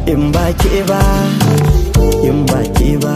in ba ke ba in ba ke ba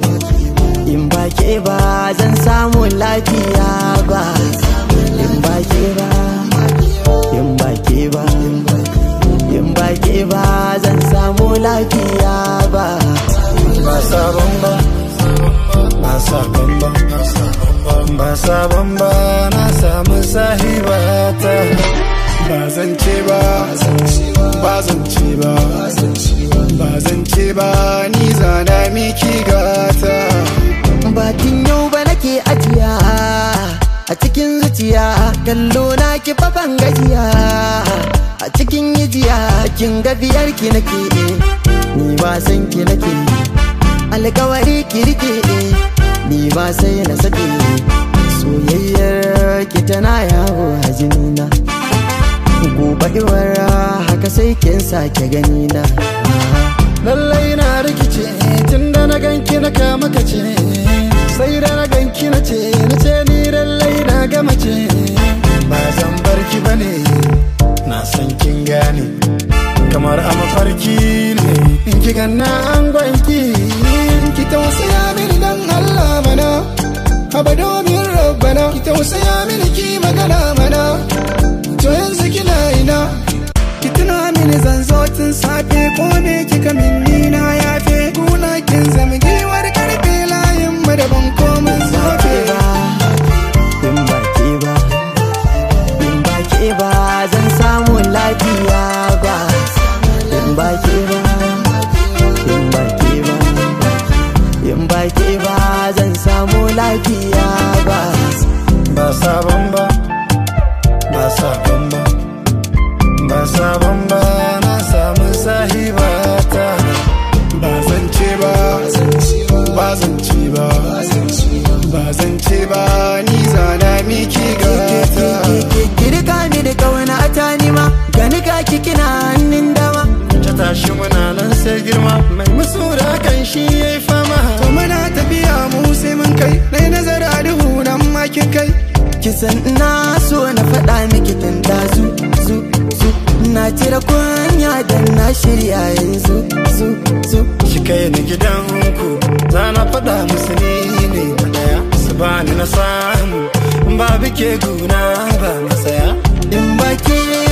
in ba ke ba zan samu lafiya ba in ba ke ba in ba ke ba in ba ke ba zan samu lafiya ba ba sabon ba ba sabon ba ba sabon ba na samu sahibata ba zan ce ba ba zan ce ba ba zan ce ba ni zana miki gata bakin yau ba nake ajiya a cikin zuciya kallo na ki ban gajiya a cikin yijiya kin ga biyar ki nake ni ba san ki nake alkawari ki rike ni ba sai na sake soyayyar ki tana yawo a jinina gobe iwara haka sai kin sake gani na lallai na rikice tun da na ganki na kama kace sai da na ganki na ce na ce ni lallai na gama ce ba zan barki bane na san kin gane kamar a mafarki ne in ki ganna an gwanki ki tausaya mini dan Allah mana haba domin rabbana ki tausaya mini ki magana mana to yanzu kina ina ki tuna mini zan zo tun safe ko me kika minni na yafe kuna kin zama giwar karfe layin mu da ban komin zafe in ba ke ba in ba ke ba zan samu lafiya ba in ba ke ba in ba ke ba in ba ke ba zan samu lafiya ba ba sabon ba ba sabon ba ba sabon ba na samu sahibata ba zan ce ba ba zan ce ba ba zan ce ba ni zana miki gata Kirka ni da kauna ta nima gani ka kina hannun dama ta tashi muna nan sai girma mai musu da kan shi yayi fama to muna tafiya mu sai mun kai nai nazara duhu nan makin kai kisan na so na faɗa miki tun da zu zu zu na cire kunya dan na shirya yanzu zu zu shi kai ni gidanku za na faɗa musu ni ne na daya su bani na samu ba bike guna ba masaya in ba ke